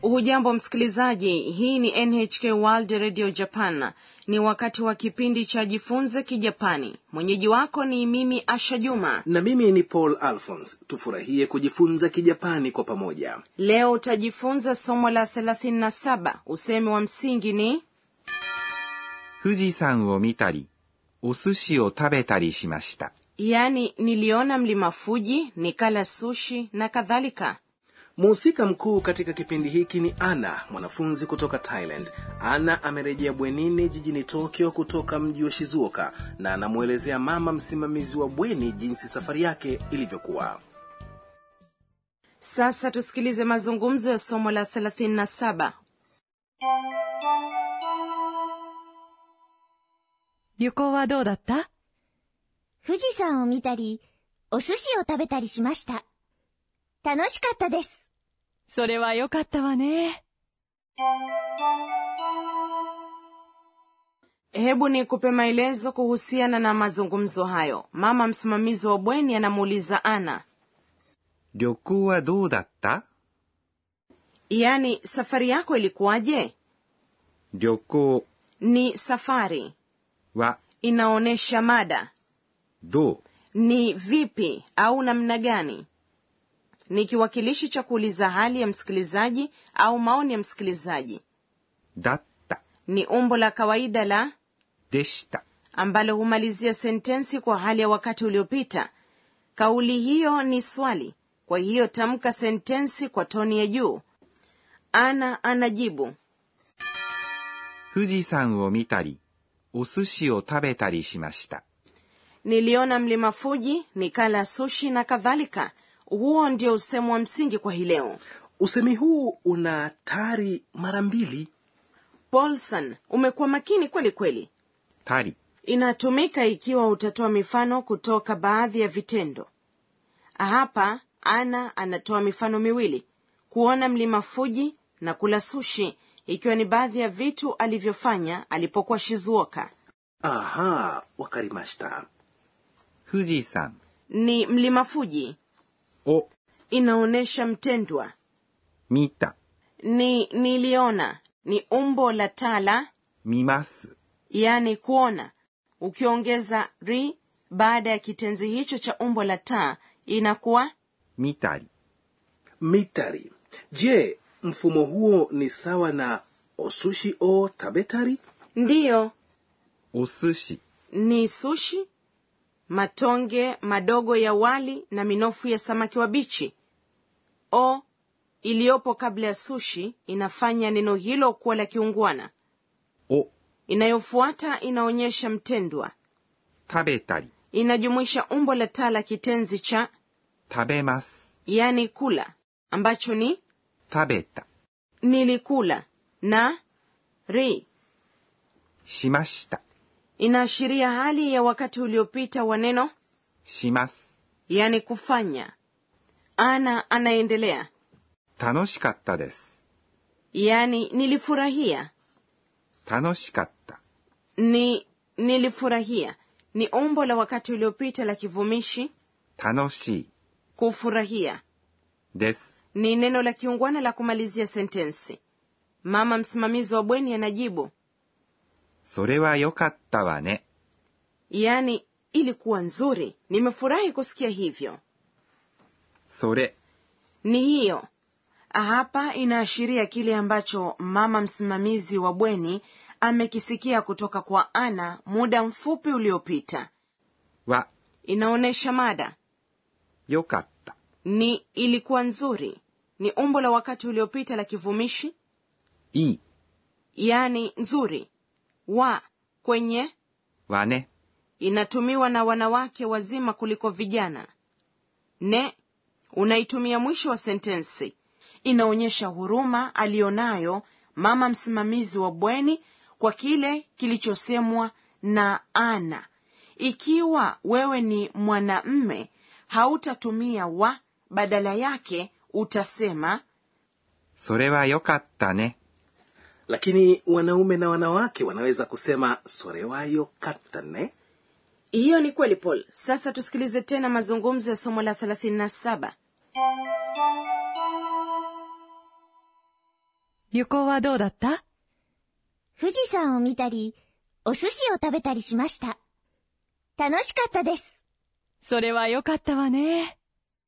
hujambo msikilizaji hii ni nhk world radio japan ni wakati wa kipindi cha jifunze kijapani mwenyeji wako ni mimi asha juma na mimi ni paul alphons tufurahie kujifunza kijapani kwa pamoja leo utajifunza somo la 37 usemi wa msingi ni 富士山を見たり、お寿司を食べたりしました。 yaani niliona mlima fuji nikala sushi na kadhalika mhusika mkuu katika kipindi hiki ni ana mwanafunzi kutoka thailand ana amerejea bwenini jijini tokyo kutoka mji wa shizuoka na anamwelezea mama msimamizi wa bweni jinsi safari yake ilivyokuwa sasa tusikilize mazungumzo ya somo la 37 旅行はどうだった富士山を見たり、お寿司を食べたりしました。楽しかったです。 それは良かったわね。 hebu nikupe maelezo kuhusiana na mazungumzo hayo mama msimamizi wa bweni anamuuliza ana 旅行はどうだった yaani safari yako ilikuwaje 旅行 ni safari は inaonyesha mada どう ni vipi au namna gani ni kiwakilishi cha kuuliza hali ya msikilizaji au maoni ya msikilizaji だった ni umbo la kawaida la でした。 ambalo humalizia sentensi kwa hali ya wakati uliopita kauli hiyo ni swali kwa hiyo tamka sentensi kwa toni ya juu ana anajibu 富士山を見たり、お寿司を食べたりしました。 niliona mlima fuji nikala sushi na kadhalika huo ndio usemu wa msingi kwa hii leo usemi huu una tari mara mbili paulson umekuwa makini kweli kweli たり、 inatumika ikiwa utatoa mifano kutoka baadhi ya vitendo hapa ana anatoa mifano miwili kuona mlima fuji na kula sushi ikiwa ni baadhi ya vitu alivyofanya alipokuwa shizuoka aha wakarimashita 富士山 ni mlima fuji を inaonyesha mtendwa 見た、 ni niliona ni umbo la tala 見ます。 yaani kuona ukiongeza ri baada ya kitenzi hicho cha umbo la taa inakuwa 見たり、 mitari je mfumo huo ni sawa na osushi o tabetari ndiyo お寿司、 ni sushi matonge madogo ya wali na minofu ya samaki wabichi o iliyopo kabla ya sushi inafanya neno hilo kuwa la kiungwana を inayofuata inaonyesha mtendwa 食べたり、 inajumuisha umbo la taa la kitenzi cha 食べます。 yani kula ambacho ni 食べた、 nilikula na ri しました。 inaashiria hali ya wakati uliopita wa neno します。 yani kufanya ana anaendelea 楽しかったです。 yani nilifurahia 楽しかった。 ni nilifurahia ni umbo la wakati uliopita la kivumishi 楽しい kufurahia です。 ni neno la kiungwana la kumalizia sentensi mama msimamizi wa bweni anajibu それは良かったわね。 yani ilikuwa nzuri nimefurahi kusikia hivyo それ ni hiyo hapa inaashiria kile ambacho mama msimamizi wa bweni amekisikia kutoka kwa ana muda mfupi uliopita は inaonyesha mada 良かった。 ni ilikuwa nzuri ni umbo la wakati uliopita la kivumishi いい yani nzuri wa kwenye わね。 inatumiwa na wanawake wazima kuliko vijana ne unaitumia mwisho wa sentensi inaonyesha huruma aliyonayo mama msimamizi wa bweni kwa kile kilichosemwa na ana ikiwa wewe ni mwanamme hautatumia wa badala yake utasema それは良かったね。 lakini wanaume na wanawake wanaweza kusema sorewayo katane hiyo ni kweli paul sasa tusikilize tena mazungumzo ya somo la 37 旅行はどうだった富士山を見たり、お寿司を食べたりしました。楽しかったです。 それはよかったわね。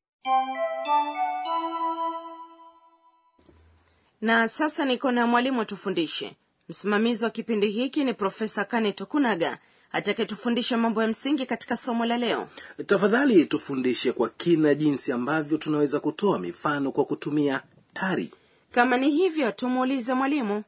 na sasa niko na mwalimu atufundishe msimamizi wa kipindi hiki ni profesa kane tokunaga atakayetufundisha mambo ya msingi katika somo la leo tafadhali tufundishe kwa kina jinsi ambavyo tunaweza kutoa mifano kwa kutumia tari kama ni hivyo tumuulize mwalimu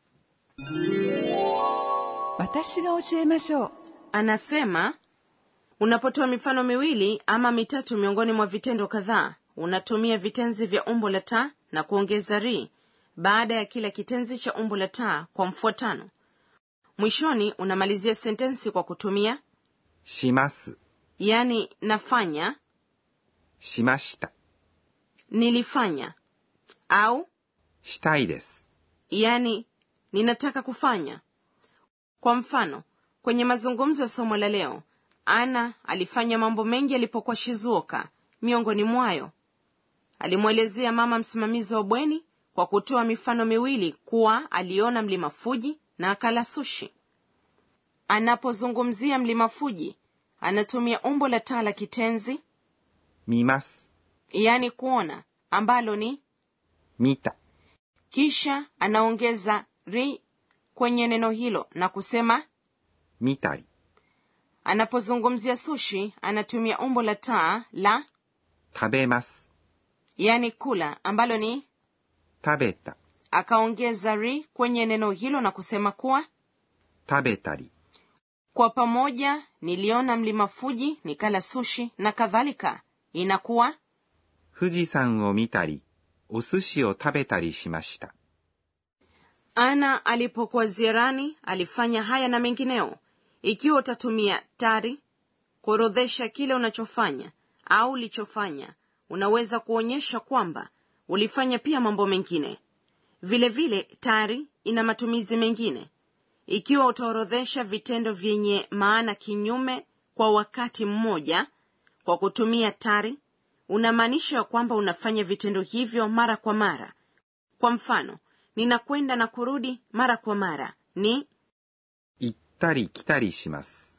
私が教えましょう。 anasema unapotoa mifano miwili ama mitatu miongoni mwa vitendo kadhaa unatumia vitenzi vya umbo la ta na kuongeza ri baada ya kila kitenzi cha umbo la ta kwa mfuatano mwishoni unamalizia sentensi kwa kutumia します、 yani nafanya しました、 nilifanya au したいです。 yani ninataka kufanya kwa mfano kwenye mazungumzo ya somo la leo ana alifanya mambo mengi alipokuwa shizuoka miongoni mwayo alimwelezea mama msimamizi wa bweni kwa kutoa mifano miwili kuwa aliona mlima fuji na akala sushi anapozungumzia mlima fuji anatumia umbo la taa la kitenzi 見ます、 yani kuona ambalo ni 見た、 kisha anaongeza ri kwenye neno hilo na kusema 見たり、 anapozungumzia sushi anatumia umbo la taa la 食べます、 yani kula ambalo ni 食べた、 akaongeza ri kwenye neno hilo na kusema kuwa 食べたり、 kwa pamoja niliona mlima fuji nikala sushi na kadhalika inakuwa 富士山を見たり、お寿司を食べたりしました。 ana alipokuwa ziarani alifanya haya na mengineo ikiwa utatumia tari kuorodhesha kile unachofanya au ulichofanya unaweza kuonyesha kwamba ulifanya pia mambo mengine vile vile tari ina matumizi mengine ikiwa utaorodhesha vitendo vyenye maana kinyume kwa wakati mmoja kwa kutumia tari unamaanisha kwamba unafanya vitendo hivyo mara kwa mara kwa mfano ninakwenda na kurudi mara kwa mara ni 行ったり来たりします。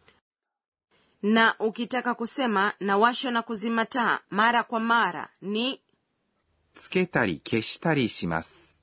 na ukitaka kusema nawasha na kuzima taa mara kwa mara ni つけたり消したりします。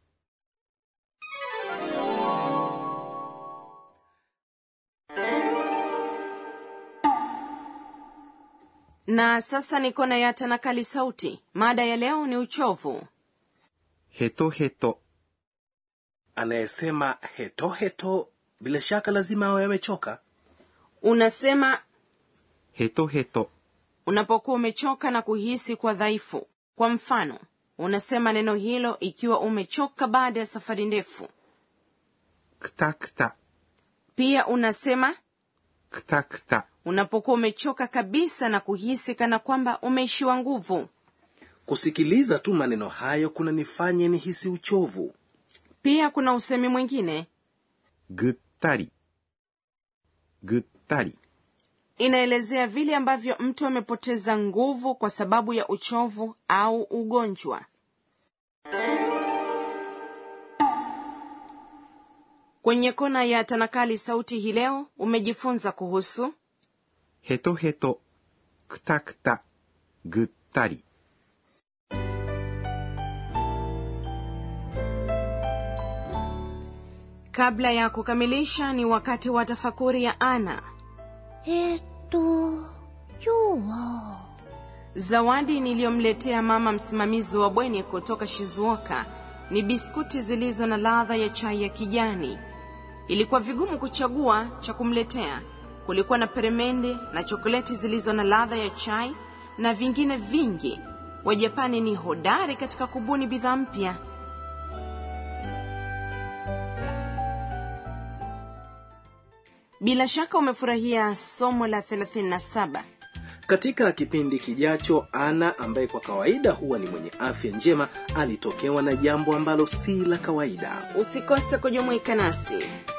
na sasa niko na ya tanakali sauti mada ya leo ni uchovu ヘトヘト、 anayesema hetoheto heto, bila shaka lazima awe amechoka unasema ヘトヘト、 unapokuwa umechoka na kuhisi kwa dhaifu kwa mfano unasema neno hilo ikiwa umechoka baada ya safari ndefu くたくた、 pia unasema くたくた、 unapokuwa umechoka kabisa na kuhisi kana kwamba umeishiwa nguvu kusikiliza tu maneno hayo kunanifanya nihisi uchovu pia kuna usemi mwingine ぐったり、ぐったり、 inaelezea vile ambavyo mtu amepoteza nguvu kwa sababu ya uchovu au ugonjwa kwenye kona ya tanakali sauti hii leo umejifunza kuhusu ヘトヘト、くたくた、ぐったり。 kabla ya kukamilisha ni wakati wa tafakuri ya ana えーっと、今日は、 zawadi niliyomletea mama msimamizi wa bweni kutoka shizuoka ni biskuti zilizo na ladha ya chai ya kijani ilikuwa vigumu kuchagua cha kumletea kulikuwa na peremende na chokoleti zilizo na ladha ya chai na vingine vingi wajapani ni hodari katika kubuni bidhaa mpya bila shaka umefurahia somo la 37 katika kipindi kijacho ana ambaye kwa kawaida huwa ni mwenye afya njema alitokewa na jambo ambalo si la kawaida usikose kujumuika nasi